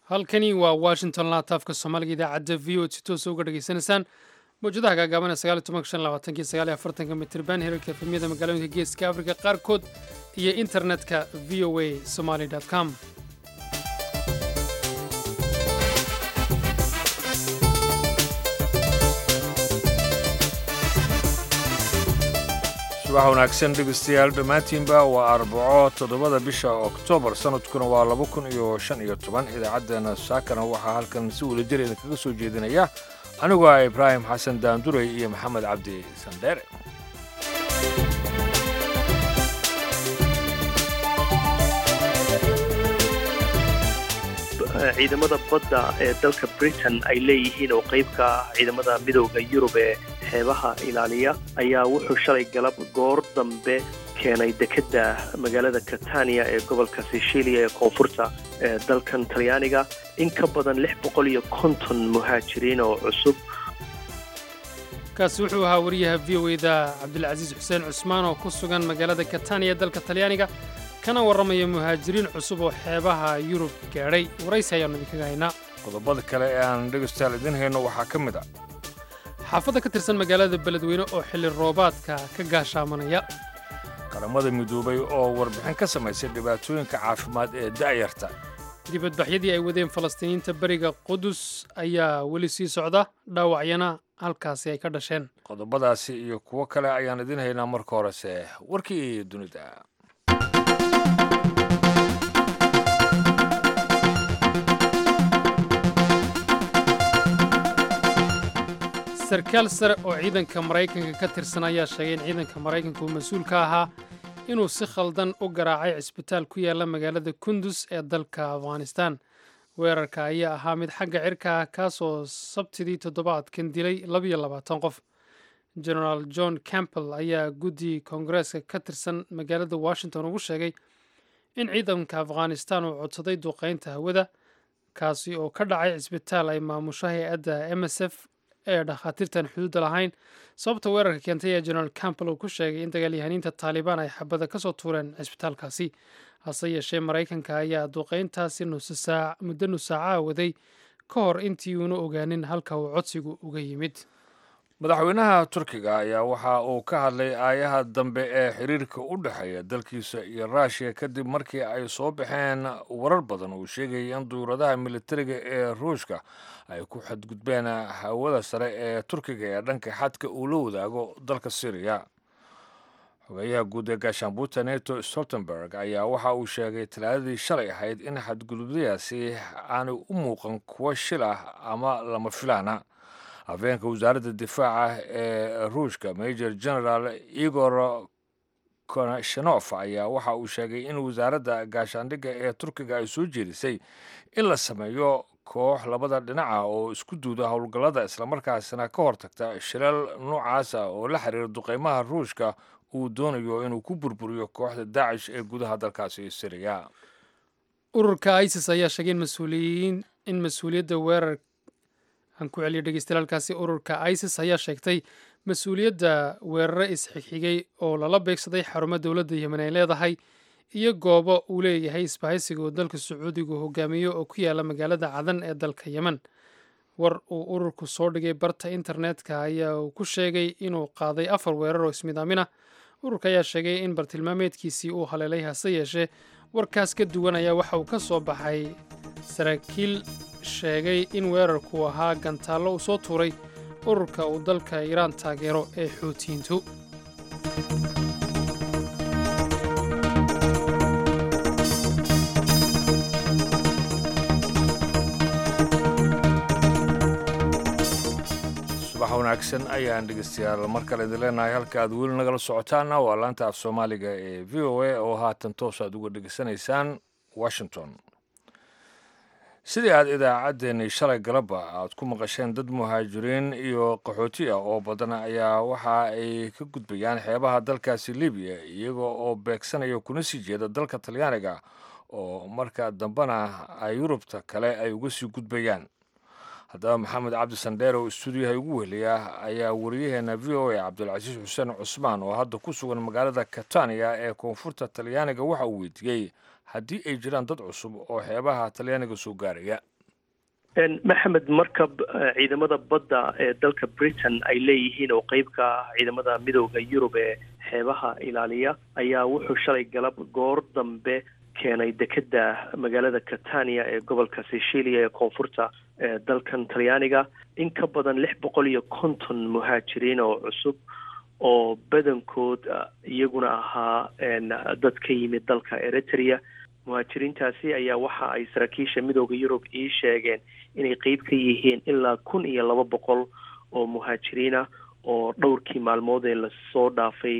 halkani waa washington laataafka soomaaliga idaacadda v o si toosa uga dhegaysanaysaan mawjadaha gaagaaban ee sagaali tobanka shan labaatanki sagaali afartanka mitirban herarka efemyada magaalooyinka geeska afrika qaarkood iyo internetka v o a somaly com subax wanaagsan dhegeystayaal dhammaantiinba waa arbaco toddobada bisha oktoobar sanadkuna waa laba kun iyo shan iyo toban idaacaddeenna saakana waxaa halkan si wadajir idinkaga soo jeedinaya anigu ah ibraahim xasan daanduray iyo maxamed cabdi sandheere ciidamada badda ee dalka britain ay leeyihiin oo qayb ka ah ciidamada midowda yurub ee xeebaha ilaaliya ayaa wuxuu shalay galab goor dambe keenay dekedda magaalada catania ee gobolka sicilia ee koonfurta ee dalkan talyaaniga in ka badan lix boqol iyo konton muhaajiriin oo cusub kaasi wuxuu ahaa wariyaha v o eda cabdilcasiis xuseen cusmaan oo ku sugan magaalada catania dalka talyaaniga kana warramaya muhaajiriin cusub oo xeebaha yurub gaadhay waraysi ayaannu idinkaga haynaa qodobada kale ee aan dhegeystayaal idiin hayno waxaa ka mid ah xaafadda ka tirsan magaalada beledweyne oo xilli roobaadka ka gaashaamanaya qaramada midoobay oo warbixin ka samaysay dhibaatooyinka caafimaad ee da'yarta dibadbaxyadii ay wadeen falastiiniyiinta beriga qudus ayaa weli sii socda dhaawacyana halkaasi ay ka dhasheen qodobadaasi iyo kuwo kale ayaan idiin haynaa marka horese warkii dunida sarkaal sare oo ciidanka maraykanka ka tirsan ayaa sheegay in ciidanka maraykanka uu mas-uul ka ahaa inuu si khaldan u garaacay cisbitaal ku yaala magaalada kundus ee dalka afghanistan weerarka ayaa ahaa mid xagga cirka ah kaasoo sabtidii toddobaadkan dilay labiyo labaatan qof genaraal john campbell ayaa guddi koongareeska ka tirsan magaalada washington ugu sheegay in ciidanka afghanistan uu codsaday duqaynta hawada kaasi oo ka dhacay cisbitaal ay maamusho hay-adda m s f ee dhakhaatiirtan xuduudda lahayn sababta weerarka keentay ee genaraal campbell uu ku sheegay in dagaalyahaniinta taalibaan ay xabada ka soo tuureen cisbitaalkaasi hase yeeshee maraykanka ayaa duqayntaasi muddo nusaacaha waday ka hor intii uuna ogaanin halka uu codsigu uga yimid madaxweynaha turkiga ayaa waxa uu ka hadlay aayaha dambe ee xiriirka u dhexeeya dalkiisa iyo ruushiya kadib markii ay soo baxeen warar badan uu sheegayay in duuradaha militariga ee ruushka ay ku xadgudbeen hawada sare ee turkiga ee dhanka xadka uu la wadaago dalka syriya xogeyaha guud ee gaashaanbuuta neto stoltenberg ayaa waxa uu sheegay talaadadii shalay ahayd in xadgudubyadaasi aanay u muuqan kuwo shil ah ama lama filaana hafeenka wasaaradda difaaca ee ruushka major general igor konashenof ayaa waxa uu sheegay in wasaaradda gaashaandhigga ee turkiga ay soo jeedisay in la sameeyo koox labada dhinaca oo isku duuda howlgallada islamarkaasina ka hortagta shilal noocaasa oo la xiriira duqeymaha ruushka uu doonayo inuu ku burburiyo kooxda daacish ee gudaha dalkaasi siriya ururka isis ayaa sheegay mas-uuliyiin in mas-uuliyadda weerar aan ku celiyo dhegeystayaaalkaasi ururka isis ayaa sheegtay mas-uuliyadda weerare isxigxigay oo lala beegsaday xarumo dowladda yemen ay leedahay iyo goobo uu leeyahay isbahaysiga oo dalka sacuudigu hogaamiyo oo ku yaala magaalada cadan ee dalka yemen war uu ururku soo dhigay barta internetka ayaa uu ku sheegay inuu qaaday afar weerar oo ismidaamina ururka ayaa sheegay in bartilmaameedkiisii uu haleelay hase yeeshee warkaas ka duwan ayaa waxa uu ka soo baxay saraakiil sheegay in weerarku ahaa gantaallo uu soo tuuray ururka uu dalka iiraan taageero ee xuutiyiintu subax wanaagsan ayaan dhegeystayaal mar kale idin leenahay halka aad weli nagala socotaana waa laanta af soomaaliga ee v o a oo haatan toos aad uga dhegeysanaysaan washington sidii aad idaacaddeenii shalay galaba aad ku maqasheen dad muhaajiriin iyo qaxooti ah oo badan ayaa waxa ay ka gudbayaan xeebaha dalkaasi libiya iyaga oo beegsanaya kuna sii jeeda dalka talyaaniga oo marka dambena ay yurubta kale ay uga sii gudbayaan haddaba maxamed cabdi sandheer oo istuudiyaha ugu weheliya ayaa wariyaheena v o a cabdulcasiis xuseen cusmaan oo hadda ku sugan magaalada catania ee koonfurta talyaaniga waxa uu weydiiyey haddii ay jiraan dad cusub oo xeebaha talyaaniga soo gaaraya maxamed markab ciidamada badda ee dalka britain ay leeyihiin oo qeyb ka ah ciidamada midooda yurub ee xeebaha ilaaliya ayaa wuxuu shalay galab goor dambe keenay dekeda magaalada catania ee gobolka sicilia ee koonfurta ee dalkan talyaaniga in ka badan lix boqol iyo konton muhaajiriin oo cusub oo badankood iyaguna ahaa dad ka yimid dalka eritrea muhaajiriintaasi ayaa waxa ay saraakiisha midooda yurub ii sheegeen inay qeyb ka yihiin ilaa kun iyo laba boqol oo muhaajiriinah oo dhowrkii maalmood ee lasoo dhaafay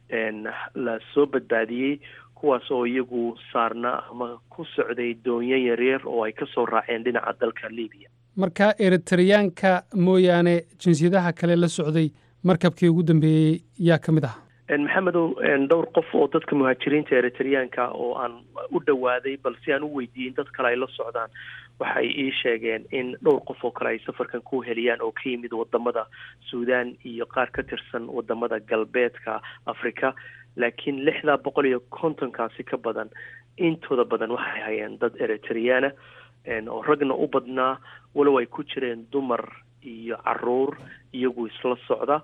lasoo badbaadiyey kuwaas oo iyagu saarnaa ama ku socday doonyo yaryar oo ay kasoo raaceen dhinaca dalka libiya marka eritreyaanka mooyaane jinsiyadaha kale la socday markabkii ugu dambeeyey yaa ka mid ah maxamedow dhowr qof oo dadka muhaajiriinta eritreyaanka oo aan u dhowaaday bal si aan u weydiiyin dad kale ay la socdaan waxay ii sheegeen in dhowr qof oo kale ay safarkan ku heliyaan oo ka yimid wadamada suudaan iyo qaar ka tirsan wadamada galbeedka africa laakiin lixdaa boqol iyo kontonkaasi ka badan intooda badan waxay hayeen dad eritreyaana oo ragna u badnaa walow ay ku jireen dumar iyo caruur iyagu isla socda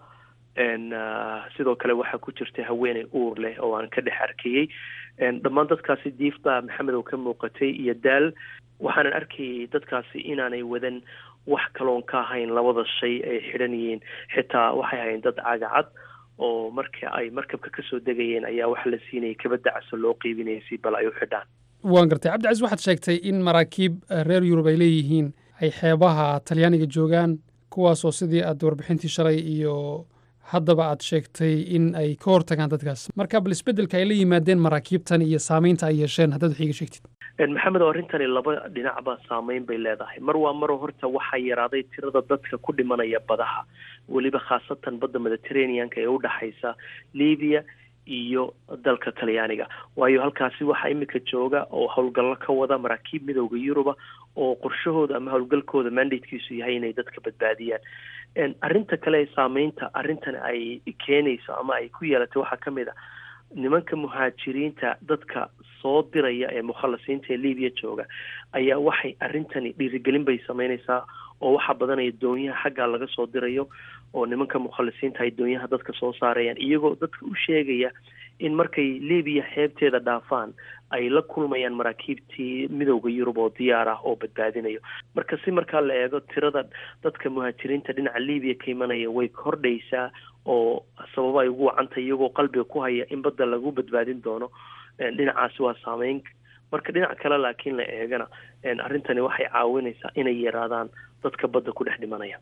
sidoo kale waxaa ku jirta haweeney uur leh oo aan ka dhex arkayey dhammaan dadkaasi diif baa maxamed oo ka muuqatay iyo daal waxaanan arkayay dadkaasi inaanay wadan wax kaloon ka ahayn labada shay ay xidhan yihiin xitaa waxay ahayn dad cagacad oo marka ay markabka kasoo degayeen ayaa waxa la siinayay kabadda caso loo qiibinayay si bal ay u xidhaan waan gartay cabdicasiis waxaad sheegtay in maraakiib reer yurub ay leeyihiin ay xeebaha talyaaniga joogaan kuwaasoo sidii aad warbixintii shalay iyo haddaba aad sheegtay in ay ka hortagaan dadkaas marka bal isbeddelka ay la yimaadeen maraakiibtan iyo saamaynta ay yeesheen haddaad wax iiga sheegtid maxamed oo arrintani laba dhinacba saameyn bay leedahay mar waa maro horta waxaa yaraaday tirada dadka ku dhimanaya badaha weliba khaasatan badda mediterraneanka ee udhexaysa libiya iyo dalka talyaaniga waayo halkaasi waxaa imika jooga oo howlgallo ka wada maraakiib midooda yuruba oo qorshahooda ama howlgalkooda mandatekiisu yahay inay dadka badbaadiyaan arrinta kale ee saameynta arrintan ay keenayso ama ay ku yeelatay waxaa ka mid a nimanka muhaajiriinta dadka soo diraya ee mukhalasiinta ee libiya jooga ayaa waxay arrintani dhiirigelin bay sameynaysaa oo waxaa badanaya doonyaha xaggaa laga soo dirayo oo nimanka mukhalisiinta ay doonyaha dadka soo saarayaan iyagoo dadka u sheegaya in markay libiya xeebteeda dhaafaan ay la kulmayaan maraakiibtii midooda yurub oo diyaar ah oo badbaadinayo marka si markaa la eego tirada dadka muhaajiriinta dhinaca libiya ka imanaya way kordhaysaa oo sababo ay ugu wacantay iyagoo qalbiga ku haya in badda lagu badbaadin doono dhinacaasi waa saameyn marka dhinac kale laakiin la eegana arrintani waxay caawinaysaa inay yaraadaan dadka badda ku dhex dhimanaya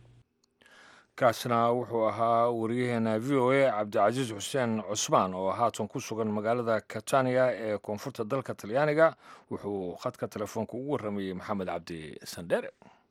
kaasna wuxuu ahaa wariyaheena v o a cabdicasiis xuseen cusmaan oo haatan ku sugan magaalada catania ee koonfurta dalka talyaaniga wuxuu khadka telefoonka ugu warramayey maxamed cabdi sandheere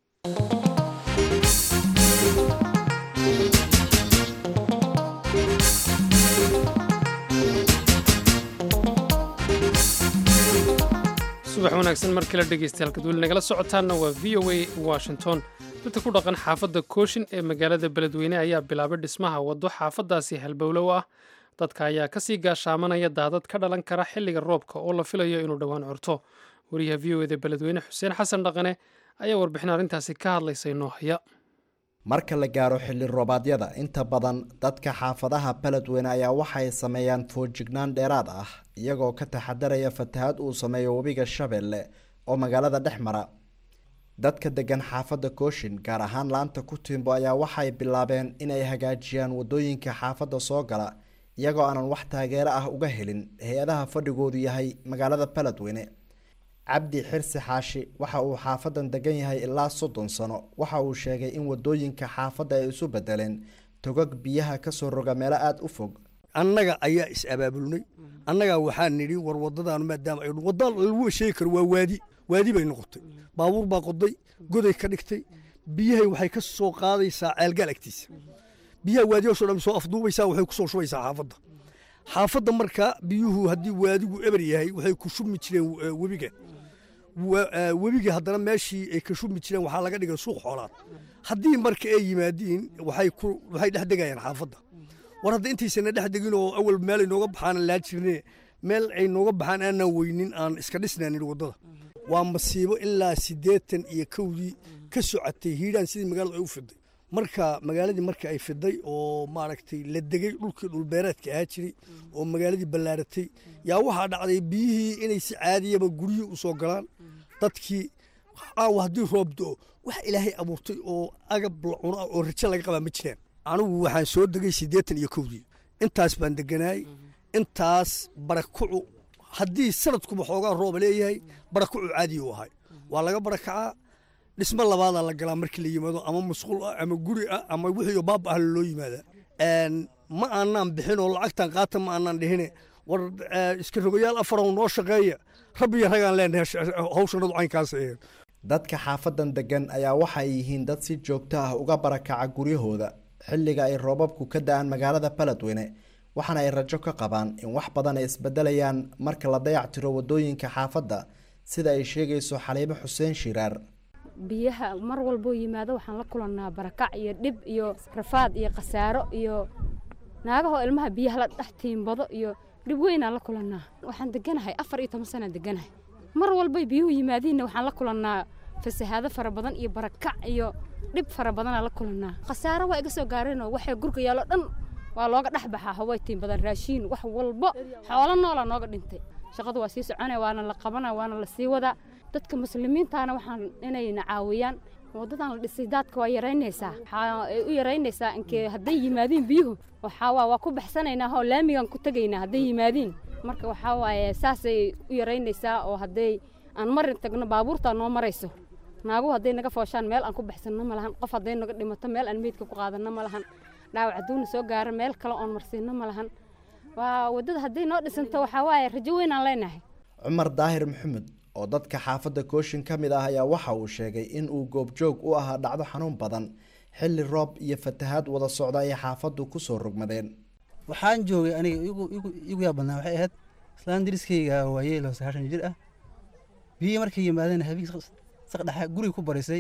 subax wanaagsan mar kale dhegeystayaal weli nagala socotaanna waa v o a washington dadka ku dhaqan xaafadda kooshin ee magaalada beledweyne ayaa bilaabay dhismaha waddo xaafaddaasi halbowlow ah dadka ayaa kasii gaashaamanaya daadad ka dhalan kara xilliga roobka oo la filayo inuu dhowaan curto wariyaha v o eda beledweyne xuseen xasan dhaqane ayaa warbixin arrintaasi ka hadlaysay noo haya marka la gaaro xilli roobaadyada inta badan dadka xaafadaha beledweyne ayaa waxay sameeyaan foojignaan dheeraad ah iyagoo ka taxadaraya fatahaad uu sameeyo webiga shabeelle oo magaalada dhex mara dadka degan xaafadda kooshin gaar ahaan laanta ku tiimbo ayaa waxay bilaabeen inay hagaajiyaan wadooyinka xaafadda soo gala iyagoo aanan wax taageero ah uga helin hay-adaha fadhigoodu yahay magaalada beledweyne cabdi xirsi xaashi waxa uu xaafadan degan yahay ilaa soddon sano waxa uu sheegay in wadooyinka xaafadda ay isu bedeleen togag biyaha kasoo roga meelo aada u fog annaga ayaa is abaabulnay annagaa waxaa nidhi war wadadaan maadaama ay wadda lagu sheegi karo waa waadi waadi bay noqotay baabuur baa qoday goday ka dhigtay biyahay waxay ka soo qaadaysaa ceelgaal agtiisa biyaha waadiyaasoo dhan soo afduubaysaa waxay ku soo shubaysaa xaafadda xaafadda marka biyuhu haddii waadigu eber yahay waxay ku shubmi jireen webiga webiga haddana meeshii ay ka shubmi jireen waxaa laga dhigay suuq xoolaad haddii marka ay yimaadiin waxay waxay dhex degayaan xaafadda war hadda intaysana dhex degin oo awal meel ay nooga baxaan laa jirne meel ay nooga baxaan aanaan weynin aan iska dhisnaanin waddada waa masiibo ilaa siddeetan iyo kowdii ka socotay hiidhaan sidii magaaladu ay u fiday marka magaaladii marka ay fiday oo maaragtay la degay dhulkii dhulbeereedka ahaa jiray oo magaaladii ballaaratay yaa waxaa dhacday biyihii inay si caadiyaba guryihii u soo galaan dadkii aawa haddii roob do wax ilaahay abuurtay oo agab la cuno ah oo rajo laga qabaa ma jiraan anigu waxaan soo degay siddeetan iyo kowdii intaas baan deganaay intaas barakucu haddii sanadkuba xoogaa rooba leeyahay barakucu caadiya u ahay waa laga barakacaa dhismo labaadaa la galaa markii la yimaado ama musqul ah ama guri ah ama wixii baaba ah loo yimaadaa ma aanaan bixin oo lacagtan qaata ma aanaan dhihine war iska rogayaal afarow noo shaqeeya rabbiyo ragaan leenahay hawshanadu caynkaas aheen dadka xaafadan degan ayaa waxay yihiin dad si joogto ah uga barakaca guryahooda xilliga ay roobabku ka da-aan magaalada baledweyne waxaana ay rajo ka qabaan in wax badan ay isbedelayaan marka la dayac tiro wadooyinka xaafadda sida ay sheegayso xaliimo xuseen shiraar biyaha mar walboo yimaado waxaan la kulannaa barakac iyo dhib iyo rafaad iyo khasaaro iyo naagahoo ilmaha biyaha la dhex tiimbado iyo dhib weynaan la kulannaa waxaan deganahay afar iyo toban sanaan deganahay mar walbay biyuhu yimaadiinna waxaan la kulannaa fasahaado fara badan iyo barakac iyo dhib fara badanaan la kulannaa khasaaro waa iga soo gaareenoo waxay gurga yaallo dhan waa looga dhex baxaa haway tiin badan raashiin wax walbo xoolo noolaa nooga dhintay shaqadu waa sii soconaya waana la qabana waana la sii wadaa dadka muslimiintaana waxaan inayna caawiyaan wadadan la dhisay daadka waa yaraynaysaa waxaa ay u yaraynaysaa inkee hadday yimaadiin biyuhu waxaa waa waa ku baxsanaynaa oo laamigan ku tegaynaa hadday yimaadiin marka waxaa waaye saasay u yaraynaysaa oo hadday aan marin tagno baabuurtaa noo marayso naaguhu hadday naga fooshaan meel aan ku baxsanno ma lahan qof hadday naga dhimato meel aan meydka ku qaadanno ma lahan dhaawac hadduuna soo gaaro meel kale oon marsiinno ma lahan waa waddada hadday noo dhisanto waxaa waaye rajo weyn aan leenahay cumar daahir maxamed oo dadka xaafadda kooshin ka mid ah ayaa waxa uu sheegay in uu goobjoog u ahaa dhacdo xanuun badan xilli roob iyo fatahaad wada socda ay xaafaddu kusoo rogmadeen waxaan joogay aniga igu yaa badnaa waxay ahayd islaan dariskayga waayeel oo sagaashan jir ah biyihii markay yimaadeen habeenk saqdhexa guriga ku barisay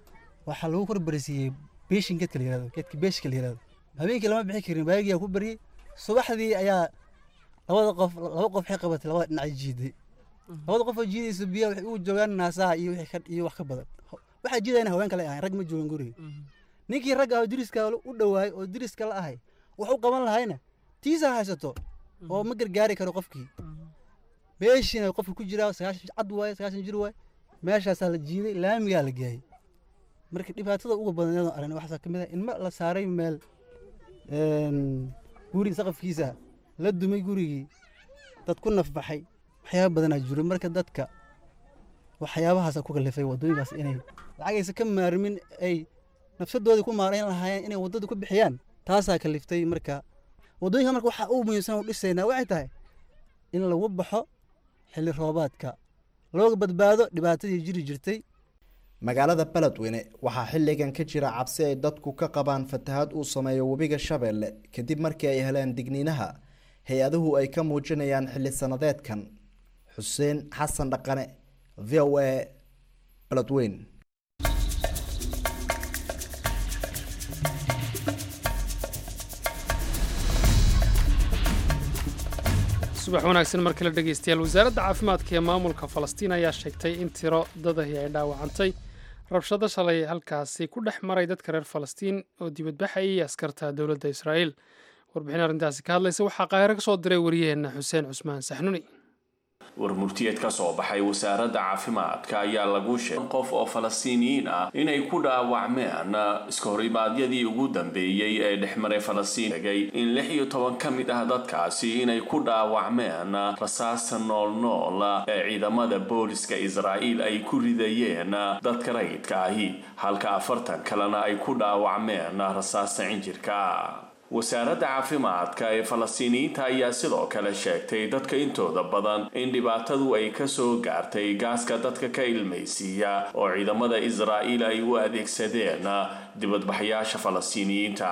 waxaa lagu kor barisiiyey beeshin geedka la yirahdo geedka beeshka la yirahdo habeenkii lama bixi karin baagiyaa ku bariyey subaxdii ayaa labada qof laba qof waxay qabatay labada dhinacay jiiday labada qof oo jiidaysa biyaha waxay ugu joogaan naasaha iyo wixii iyo wax ka badan waxaa jiidayna haween kale ahayn rag ma joogan guriga ninkii ragga ah oo diriska u dhowaay oo diriska la ahay wax u qaban lahayna tiisa haysato oo ma gargaari karo qofkii beeshina qofka ku jiraa sagaashan cad waaye sagaashan jir waaye meeshaasaa la jiiday laamigaa la geeyay marka dhibaatada ugu badan iyadoo aragna waxaa ka mid ah in ma la saaray meel guri saqafkiisa la dumay gurigii dad ku nafbaxay waxyaaba badanaa jiro marka dadka waxyaabahaasa ku kalifay waddooyinkaas inay lacagaysa ka maarmin ay nafsadoodii ku maarayn lahaayeen inay waddada ku bixiyaan taasaa kaliftay marka waddooyinka marka waxaa ugu muhiimsan u dhisaynaa waxay tahay in lagu baxo xilli roobaadka looga badbaado dhibaatadii jiri jirtay magaalada beledweyne waxaa xilligan ka jira cabsi ay dadku ka qabaan fatahaad uu sameeyo webiga shabeelle kadib markii ay heleen digniinaha hay-aduhu ay ka muujinayaan xilli sanadeedkan xuseen xasan dhaqane v o a beledweyn subax wanaagsan mar kale dhegaystayaal wasaaradda caafimaadka ee maamulka falastiin ayaa sheegtay in tiro dadahi ay dhaawacantay rabshado shalay halkaasi ku dhex maray dadka reer falastiin oo dibadbaxayay askarta dowladda israa'iil warbixin arrintaasi ka hadlaysa waxaa qaahiro ka soo diray wariyaheenna xuseen cusmaan saxnuni warmurtiyeed ka soo baxay wasaaradda caafimaadka ayaa lagu sheegay qof oo falastiiniyiin ah inay ku dhaawacmeen iska horimaadyadii ugu dambeeyey ee dhexmaray falastiin tegay in lix iyo toban ka mid ah dadkaasi inay ku dhaawacmeen rasaasta noolnool ee ciidamada booliska israa'iil ay ku ridayeen dadka rayidka ahi halka afartan kalena ay ku dhaawacmeen rasaasta cinjirka wasaaradda caafimaadka ee falastiiniyiinta ayaa sidoo kale sheegtay dadka intooda badan in dhibaatadu ay kasoo gaartay gaaska dadka ka ilmaysiiya oo ciidamada israa'iil ay u adeegsadeen dibadbaxyaasha falastiiniyiinta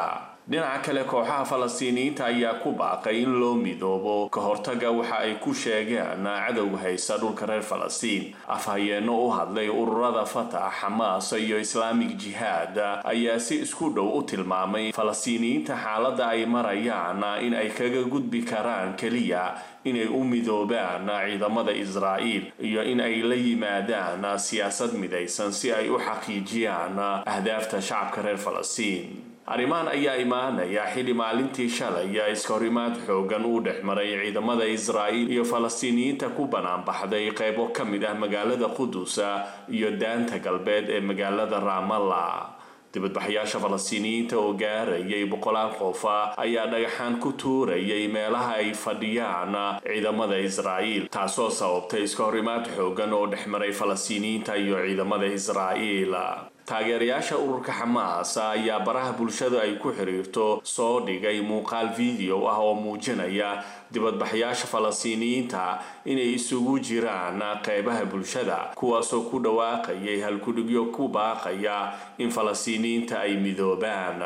dhinaca kale kooxaha falastiiniyiinta ayaa ku baaqay in loo midoobo ka hortaga waxa ay ku sheegeen cadowga haysta dhulka reer falastiin afhayeenno u hadlay ururada fatax xamaas iyo islaamig jihaad ayaa si isku dhow u tilmaamay falastiiniyiinta xaaladda ay marayaan in ay kaga gudbi karaan keliya inay u midoobaan ciidamada israa'iil iyo in ay la yimaadaan siyaasad midaysan si ay u xaqiijiyaan ahdaafta shacabka reer falastiin arrimahan ayaa imaanaya xilli maalintii shalay iska horimaad xoogan uu dhex maray ciidamada israa'iil iyo falastiiniyiinta ku banaanbaxday qaybo ka mid ah magaalada qudus iyo daanta galbeed ee magaalada raamalla dibadbaxyaasha falastiiniyiinta oo gaarayay boqolaal qof ayaa dhagaxaan ku tuurayay meelaha ay fadhiyaan ciidamada israa'iil taasoo sababtay iska horimaad xoogan oo dhex maray falastiiniyiinta iyo ciidamada israa'iil taageerayaasha ururka xamaas ayaa baraha bulshada ay ku xiriirto soo dhigay muuqaal video ah oo muujinaya dibadbaxyaasha falastiiniyiinta inay isugu jiraan qeybaha bulshada kuwaasoo ku dhawaaqayay halkudhigyo ku baaqaya in falastiiniyiinta ay midoobaan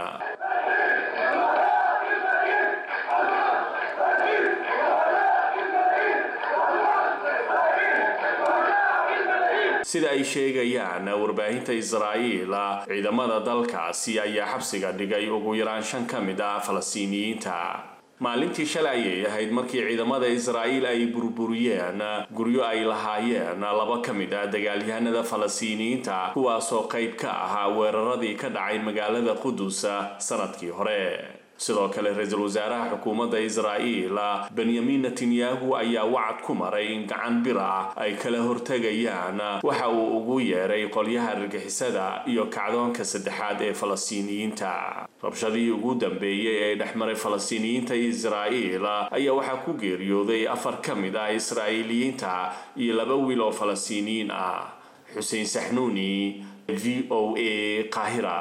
sida ay sheegayaan warbaahinta israa'iil ciidamada dalkaasi ayaa xabsiga dhigay ugu yaraan shan ka mid ah falastiiniyiinta maalintii shalay ayay ahayd markii ciidamada israa'iil ay burburiyeen guryo ay lahaayeen laba ka mid ah dagaalyahanada falastiiniyiinta kuwaasoo qayb ka ahaa weeraradii ka dhacay magaalada qudus sanadkii hore sidoo kale ra-iisul wasaaraha xukuumadda israa'iil benyamin netanyahu ayaa wacad ku maray in gacan bir ah ay kala hortegayaan waxa uu ugu yeeray qolyaha argixisada iyo kacdoonka saddexaad ee falastiiniyiinta rabshadihii ugu dambeeyey ee dhexmaray falastiiniyiinta iyo israa'iil ayaa waxaa ku geeriyooday afar ka mid ah israa'iiliyiinta iyo laba wiil oo falastiiniyiin ah xuseen saxnuuni v o a qaahira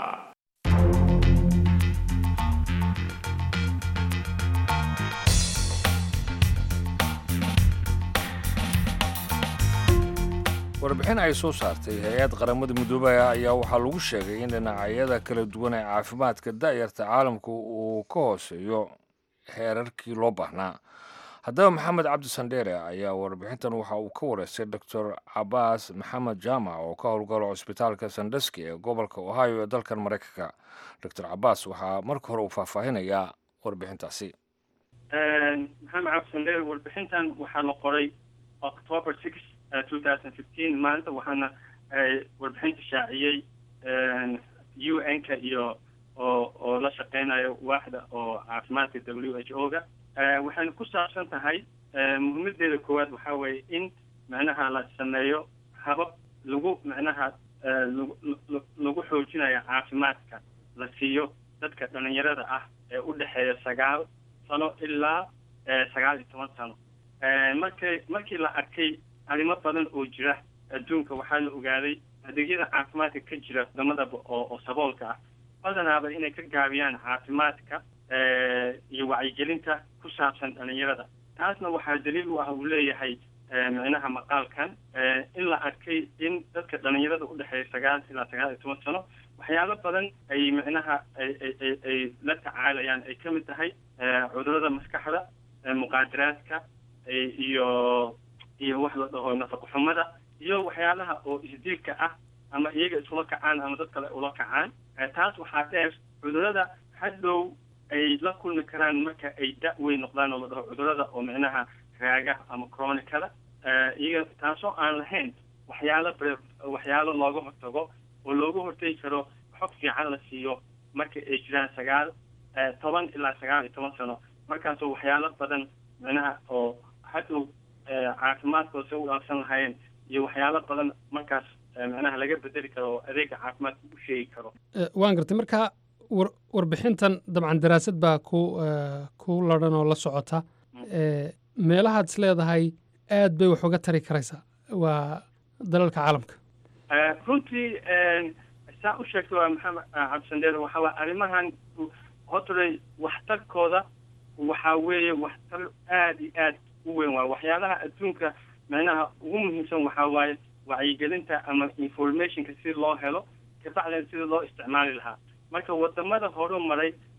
warbixin ay soo saartay hay-ad qaramada midoobaya ayaa waxaa lagu sheegay in dhinacyada kala duwan ee caafimaadka da'yarta caalamku uu ka hooseeyo heerarkii loo baahnaa haddaba maxamed cabdi sandheere ayaa warbixintan waxa uu ka wareystay doctor cabaas maxamed jaamac oo ka howlgalo cusbitaalka sandeski ee gobolka ohio ee dalkan maraykanka doctor cabaas waxaa marka hore uu faahfaahinayaa warbixintaasi maxamed cabdi sandheere warbixintan waxaa la qoray october six maalinta waxaana warbixinta shaaciyey u n ka iyo oo oo la shaqeynayo waaxda oo caafimaadka w h o ga waxayna ku saabsan tahay muhiimadeeda koowaad waxaa weeye in macnaha la sameeyo habab lagu macnaha lagu xoojinayo caafimaadka la siiyo dadka dhalinyarada ah ee u dhexeeya sagaal sano ilaa sagaal iyo toban sano markay markii la arkay arrimo badan oo jira adduunka waxaa la ogaaday adeegyada caafimaadka ka jira wadamadaba oo oo saboolka ah badanaaba inay ka gaabiyaan caafimaadka iyo wacyigelinta ku saabsan dhalinyarada taasna waxaa daliil u ah uu leeyahay micnaha maqaalkan in la arkay in dadka dhalinyarada u dhexeeya sagaal ilaa sagaal iyo toban sano waxyaalo badan ay micnaha ay ay ay la tacaalayaan ay ka mid tahay cudurada maskaxda muqaadaraadka iyo iyo wax la dhaho nafaqo xumada iyo waxyaalaha oo isdiilka ah ama iyaga iskula kacaan ama dad kale ula kacaan taas waxaa dheer cudurada hadhow ay la kulmi karaan marka ay da- weyn noqdaan oo la dhaho cudurada oo micnaha raaga ama chronicada iyaga taasoo aan lahayn waxyaalo waxyaalo looga hortago oo looga hortegi karo xog fiican la siiyo marka ay jiraan sagaal toban ilaa sagaal iyo toban sano markaasoo waxyaalo badan micnaha oo hadhow caafimaadkooda u dhaafsan lahaayeen iyo waxyaalo badan markaas macnaha laga bedeli karo oo adeega caafimaadka u sheegi karo waan gartay marka war warbixintan dabcan daraasad baa ku ku ladhan oo la socota meelahaad is leedahay aad bay wax uga tari karaysaa waa dalalka caalamka runtii saa u sheegtay waa maxamed cabdisandeer waxaa waa arrimahan hotorey waxtarkooda waxaa weeye waxtar aada iyo aad u weyn waa waxyaalaha adduunka macnaha ugu muhiimsan waxaa waaye wacyigelinta ama informationka si loo helo kabacdina sida loo isticmaali lahaa marka wadamada horu maray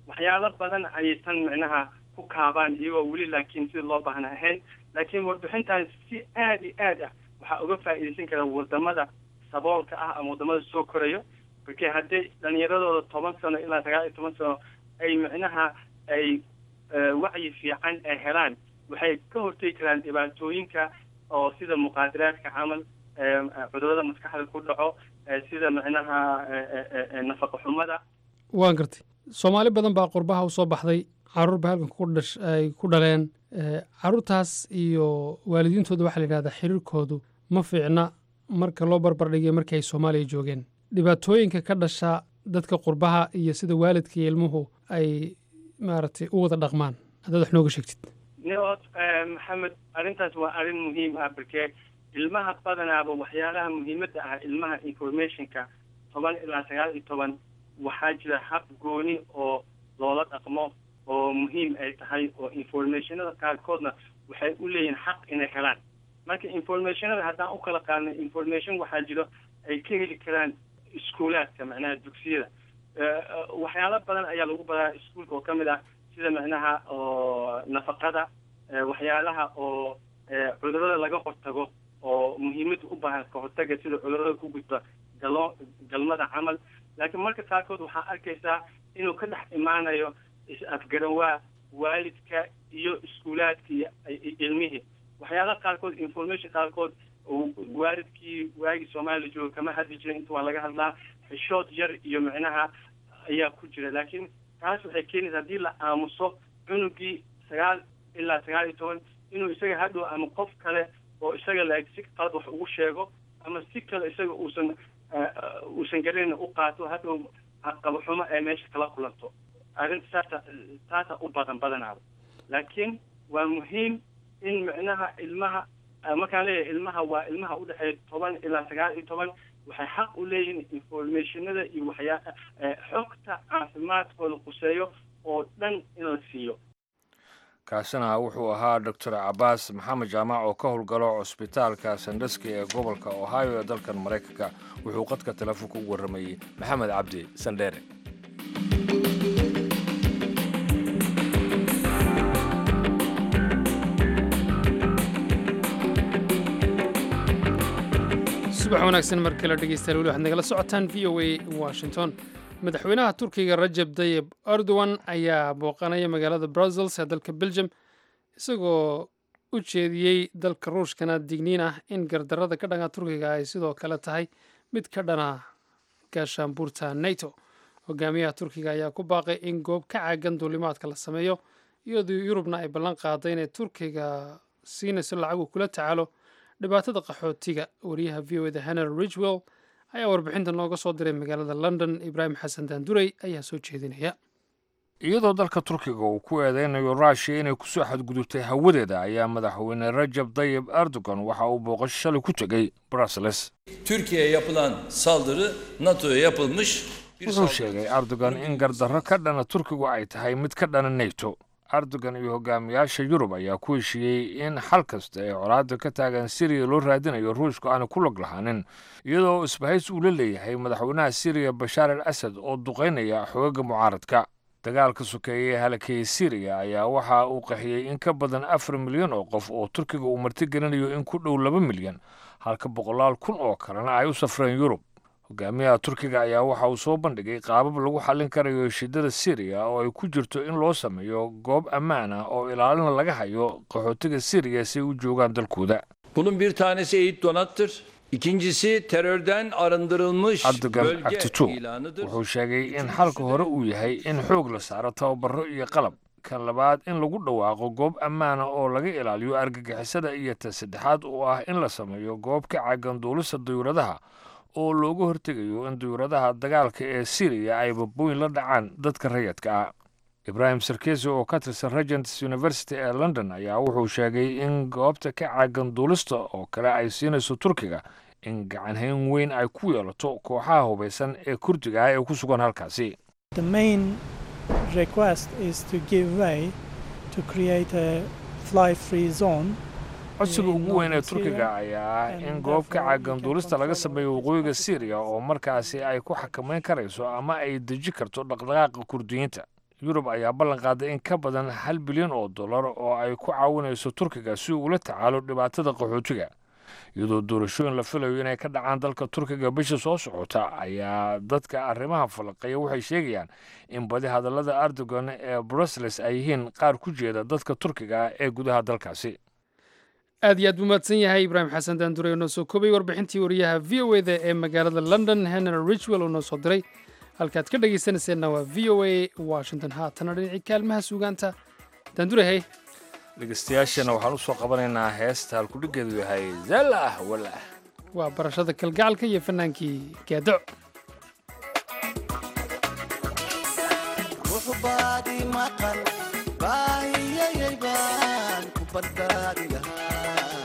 waxyaalo badan ayaysan micnaha ku kaabaan iyagoo weli laakiin sida loo baahna ahayn laakiin warbixintan si aada iyo aad ah waxaa uga faa'iidaysan kara wadamada saboolka ah ama wadamada soo korayo markii haddii dhalinyaradooda toban sano ilaa sagaal iyo toban sano ay micnaha ay wacyi fiican ay helaan waxay ka hortegi karaan dhibaatooyinka oo sida muqaadaraadka camal cudurada maskaxda ku dhaco sida micnaha nafaqa xumada waan gartay soomaali badan baa qurbaha u soo baxday caruur ba halkan ku dhash ay ku dhaleen caruurtaas iyo waalidiintooda waxaa la yidhahdaa xiriirkoodu ma fiicna marka loo barbardhigayo markii ay soomaaliya joogeen dhibaatooyinka ka dhasha dadka qurbaha iyo sida waalidka iyo ilmuhu ay maaragtay u wada dhaqmaan haddaad wax nooga sheegtid niod maxamed arrintaas waa arrin muhiim ah barkee ilmaha badanaaba waxyaalaha muhiimadda ah ilmaha informationka toban ilaa sagaal iyo toban waxaa jira hab gooni oo loola dhaqmo oo muhiim ay tahay oo informationada qaarkoodna waxay u leeyihiin xaq inay helaan marka informationada haddaan u kala qaadno information waxaa jiro ay ka heli karaan iskuulaadka macnaha dugsiyada waxyaalo badan ayaa lagu baraa iskuulka oo ka mid ah sida macnaha oo nafaqada waxyaalaha oo cudurada laga hortago oo muhiimada u baahan ka hortaga sida cudurada ku gudba galo galmada camal laakiin marka qaarkood waxaa arkaysaa inuu ka dhex imaanayo is-afgarawaa waalidka iyo iskuulaadka iyo ilmihii waxyaalaha qaarkood information qaarkood waalidkii waagii soomaaliya jooga kama hadli jirin inta waa laga hadlaa xishood yar iyo micnaha ayaa ku jira laakiin taas waxay keenaysa haddii la aamuso cunugii sagaal ilaa sagaal iyo toban inuu isaga hadhow ama qof kale oo isaga la-eg si qalad wax ugu sheego ama si kale isaga uusan uusan garanayna u qaato hadhow qabaxumo ay meesha kala kulanto arrinta saasa taasa u badan badanaaba laakiin waa muhiim in micnaha ilmaha markaan leeyahay ilmaha waa ilmaha udhexeeya toban ilaa sagaal iyo toban waxay xaq u leeyihiin informationada iyo waxyaa xogta caafimaadkooda quseeyo oo dhan in la siiyo kaasina wuxuu ahaa doctor cabaas maxamed jaamac oo ka howlgalo cusbitaalka sandhaski ee gobolka ohio ee dalkan maraykanka wuxuu qadka telefoonka u warramayey maxamed cabdi sandheere subax wanaagsan mar kale dhegeystayaal weli waxaad nagala socotaan v o a washington madaxweynaha turkiga rajab dayib erdogan ayaa booqanaya magaalada brussels ee dalka belgium isagoo u jeediyey dalka ruushkana digniin ah in gardarrada ka dhanka turkiga ay sidoo kale tahay mid ka dhana gaashaanbuurta nato hogaamiyaha turkiga ayaa ku baaqay in goob ka caagan duulimaadka la sameeyo iyadoo yurubna ay ballan qaaday inay turkiga siinayso lacagu kula tacaalo dhibaatada qaxootiga wariyaha v o eda henry ridgwell ayaa warbixinta nooga soo diray magaalada london ibraahim xasan daandurey ayaa soo jeedinaya iyadoo dalka turkiga uu ku eedeynayo ruushiya inay kusoo xadgudubtay hawadeeda ayaa madaxweyne rajab dayib erdogan waxa uu booqasho shalay ku tegey brussels Türkiye'ye yapılan saldırı NATO'ya yapılmış bir wuxuu saldırı. sheegay erdogan in gardarro ka dhana turkigu ay tahay mid ka dhana neto erdogan iyo hogaamiyaasha yurub ayaa ku heshiiyey in xal kasta ee colaadda ka taagan siriya loo raadinayo ruushku aanu ku log lahaanin iyadoo isbahays uu la leeyahay madaxweynaha siriya bashaar al asad oo duqaynaya xoogaga mucaaradka dagaalka sokeeye ee halakeeyey siriya ayaa waxa uu qaxiyey in ka badan afar milyan oo qof oo turkiga uu martigelinayo in ku dhow laba milyan halka boqolaal kun oo kalena ay u safreen yurub hogaamiyaha turkiga ayaa waxa uu soo bandhigay qaabab lagu xallin karayo shidada siriya oo ay ku jirto in loo sameeyo goob ammaan ah oo ilaalina laga hayo qaxootiga siriya si ay u joogaan dalkooda Bunun bir tanesi eğit donattır. İkincisi terörden arındırılmış erdogan bölge actito ilanıdır. wuxuu sheegay in xalka hore uu yahay in xoog la saaro tababaro iyo qalab kan labaad in lagu dhawaaqo goob ammaana oo laga ilaaliyo argagixisada iyo ta saddexaad oo ah in la sameeyo goob ka caagan duulista dayuuradaha oo looga hortegayo in dayuuradaha dagaalka ee siriya ay babooyin la dhacaan dadka rayadka ah ibraahim sarkesi oo ka tirsan regents university ee london ayaa wuxuu sheegay in goobta ka caagan duulista oo kale ay siinayso turkiga in gacanhayn weyn ay ku yeelato kooxaha hubaysan ee kurdiga ah ee ku sugan halkaasi The main request is to give way to create a fly-free zone. codsiga ugu weyn ee turkiga ayaa ah in goob ka caagan duulista laga sameeyo waqooyiga syriya oo markaasi ay ku xakamayn karayso ama ay deji karto dhaqdhaqaaqa kurdiyiinta yurub ayaa ballan qaaday in ka badan hal bilyan oo dollar oo ay ku caawinayso turkiga si uu ula tacaalo dhibaatada qaxootiga iyadoo doorashooyin la filayo inay ka dhacaan dalka turkiga bisha soo socota ayaa dadka arrimaha falaqeeya waxay sheegayaan in badi hadallada erdogan ee brussels ay yihiin qaar ku jeeda dadka turkiga ee gudaha dalkaasi aad iyo aad buu mahadsan yahay ibraahim xasan daandure oo noo soo koobay warbixintii wariyaha v o eda ee magaalada london henry richwell oo noo soo diray halkaad ka dhegaysanayseena waa v o a washington haatana dhinacii kaalmaha suugaanta daandure hey dhegeystayaashana waxaan u soo qabanaynaa heesta halkudhigeedu yahay zalah walah waa barashada kalgacalka iyo fannaankii gaadaco ruxbaadi maqan baahiyayay baan ku badbaadi lahaa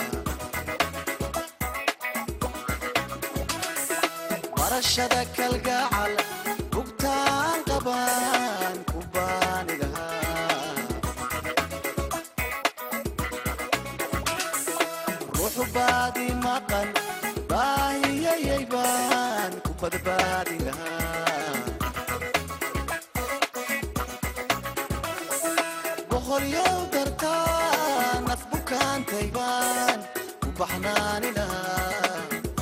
barashada kalgacal bugtaan qabaan ku baani lahaa ruxbaadi maqan baahiyayay baan ku badbaadi lahaa boqoryow dartaa naf bukaantay baan ku baxnaani lahaa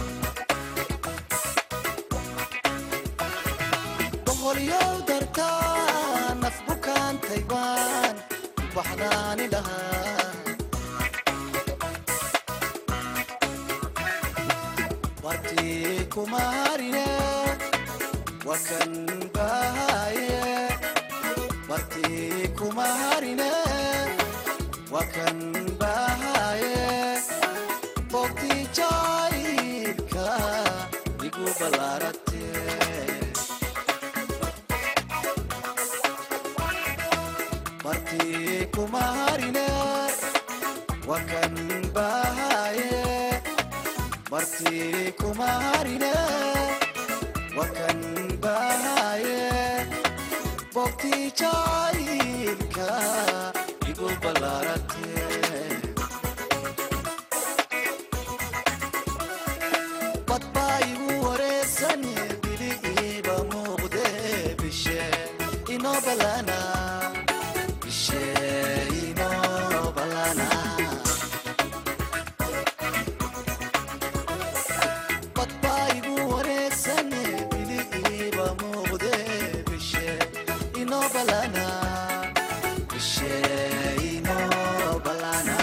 boqoryow dartaa naf bukaantay baan ku baxnaani lahaa wartii kuma harine wakan bahaye wartii kuma harine wakan bahaye bogtii jacaylka igu ballaarate wartii kuma harine wakan bahaye wartii kuma harine wakan bahaye bogtii jacaylka igu ballaarate badbaa igu wareesan bili iiba muuqde bishe inoo ballana bishe inoo ballana badbaa igu wareesan bili iiba muuqde bishe inoo ballana bishe inoo ballana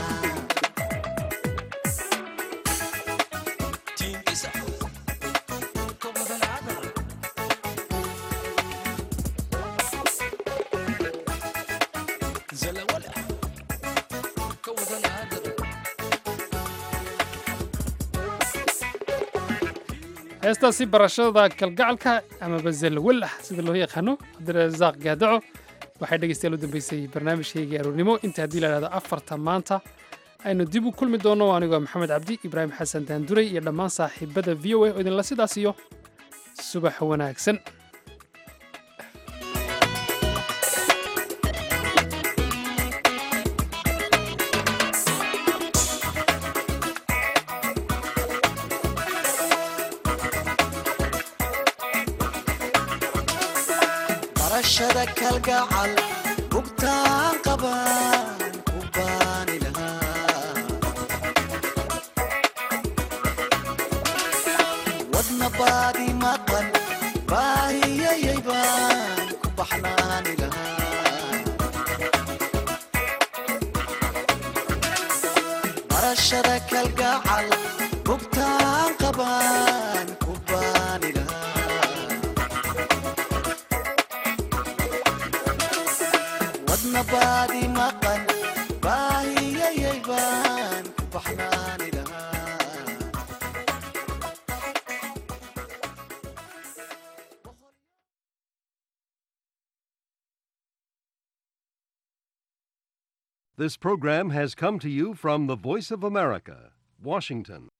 heestaasi barashada kalgacalka amaba zalwalah sida loo yaqaano cabdirasaaq gaadaco waxay dhegeystayaal u dambeysay barnaamijkaygii aroornimo inta haddii la dhahdo afarta maanta aynu dib u kulmi doonno anigoo maxamed cabdi ibraahim xasan daanduray iyo dhammaan saaxiibada v o a oo idinla sidaas iyo subax wanaagsan barashada kalgacal bugtaan qabaan ku baani lahaa wadna baadi maqan baahiyayay baan ku baxnaani lahaa barashada kalgacal bugtaan qabaan ku baani lahaa wadna baadi maqan baahiyayay baan ku baxnaani lahaa This program has come to you from the Voice of America, Washington.